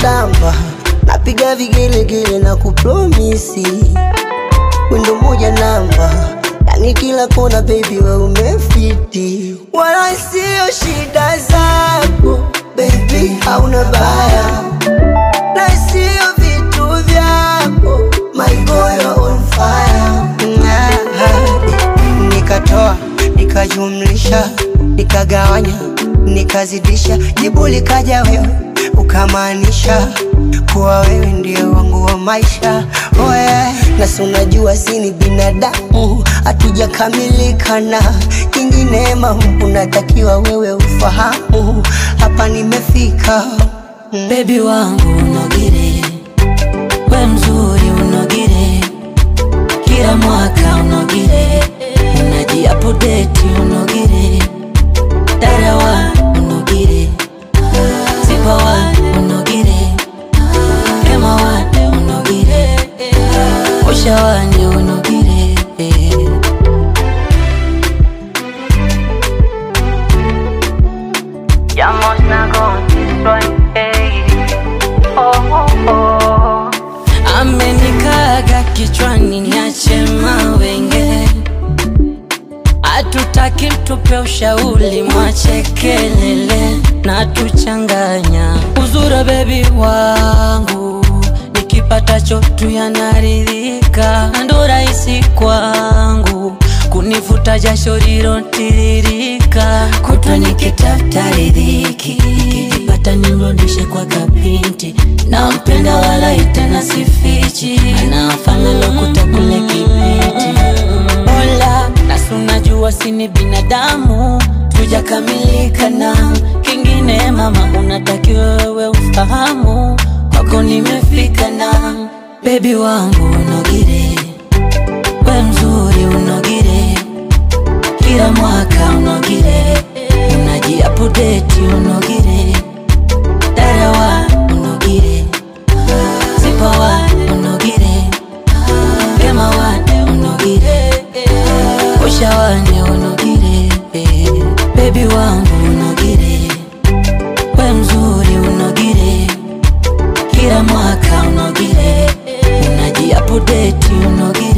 natamba, napiga vigelegele na kupromisi wendo moja namba, yani kila kona baby we umefiti, wala sio shida zako baby, hauna baya na sio vitu vyako my boy you're on fire. Nikatoa nikajumlisha nikagawanya nikazidisha, jibu likaja wewe ukamaanisha kuwa wewe ndio wangu wa maisha oh yeah. Na si unajua si ni binadamu, hatujakamilika na kingine mambo unatakiwa wewe ufahamu, hapa nimefika mm. Baby wangu unogire, we mzuri unogire, kila mwaka unogire, unajiapodeti unogire, darawa unogire, zipawa unogire, kemawa unogire, ushawani unogire Ya można go destroy, hey. oh, oh, oh. amenikaga kichwani niache mawenge, hatutaki tupe ushauri, mwache kelele na tuchanganya uzura bebi wangu, nikipatacho tu yanaridhika, ndo rahisi kwangu kunifuta jasho lilotiririka, kutwa nikitafuta ridhiki, nikijipata nimrudishe kwa kapinti, nampenda wala itena sifichi, anafanya lokuta kule kibiti Ola, nasi unajua sini binadamu, tujakamilika na kingine. Mama, unatakiwa wewe ufahamu, kwako nimefika na bebi wangu unogire, we mzuri unogire, kila mwaka unogire, unajiapodeti unogire, darawa unogire, zipawa unogire, kemawa unogire, ushawani unogire, bebi wangu unogire, we mzuri unogire, kila mwaka unogire, unajiapodeti unogire